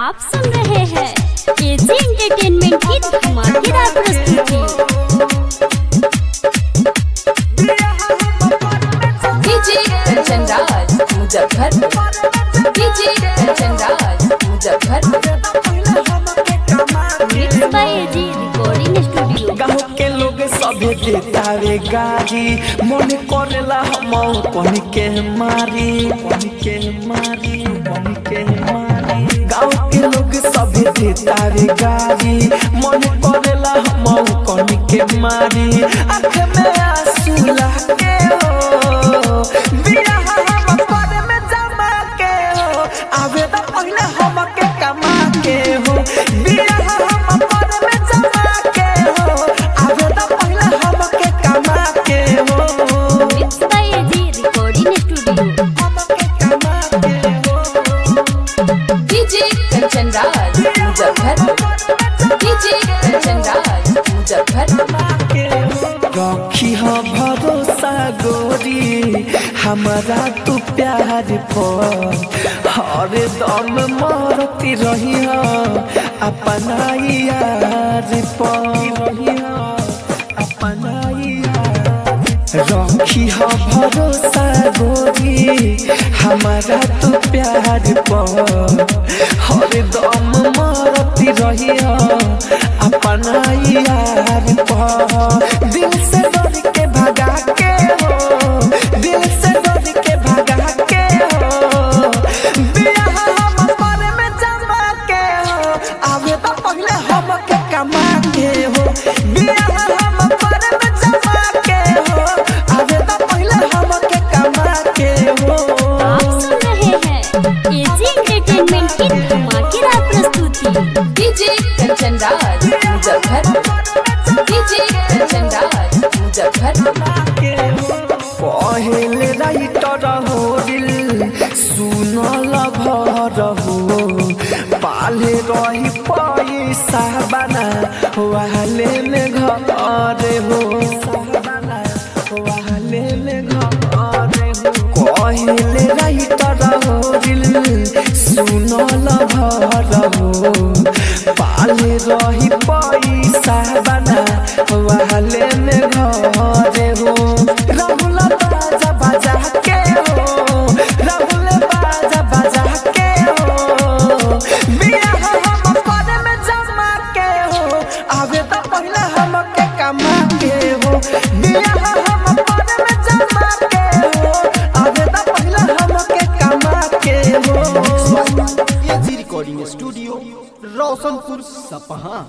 आप सुन रहे हैं एजी एंटरटेनमेंट की धमाकेदार प्रस्तुति DJ Kanchan Raj Muzaffarpur DJ Kanchan Raj Muzaffarpur mix by AG recording studio गाँव के लोग सभे देतावे गाड़ी मन करेला हम पन के मारी पन के मारी पन के मारी गाँव के लोग सभे देतावे गाड़ी मन करेला हम पन के मारी आँख में आंसू लागे हो बियाह हम पर में जमा के हो आवे तो पहले हम के कमा के हो बियाह हम पर में जमा के हो आवे तो पहले हम के कमा के हो mix by AG recording studio हम के कमा के हो डीजे कंचन राज मुजफ्फरपुर डीजे कंचन राज मुजफ्फरपुर रखी हो भरोसा गोरी हमारा तू प्यार पर हर दम मरती रही हो अपना यार पर रही हो अपना यार रखी हो भरोसा गोरी हमारा तू प्यार पर हर दम मरती रही हो अपना यार पर दिल से डर के भगा के हो दिल से डर के भगा के हो बियाह हम पर में जमा के हो आवे तो पहले हम के कमा के हो बियाह हम पर में जमा के हो आवे तो पहले हम के कमा के हो आप सुन रहे हैं एजी एंटरटेनमेंट की धमाकेदार प्रस्तुति डीजे कंचन राज मुजफ्फरपुर डीजे कंचन राज मुजफ्फरपुर पहले राइटर हो दिल सुनल भर हो पाले रही पैसा बना वाले में घर हो वाले में घर हो कहले राइटर हो दिल सुनल भर हो पाले रही पैसा बना वाले में घर हो राहुल बाजा बाजा के हो राहुल बाजा बाजा के हो बियाह हम पर में जमा के हो आवे तो पहले हम के कमा के हो बियाह हम पर में जमा के हो आवे तो पहले हम के कमा के हो एजी रिकॉर्डिंग स्टूडियो रोशनपुर सपहा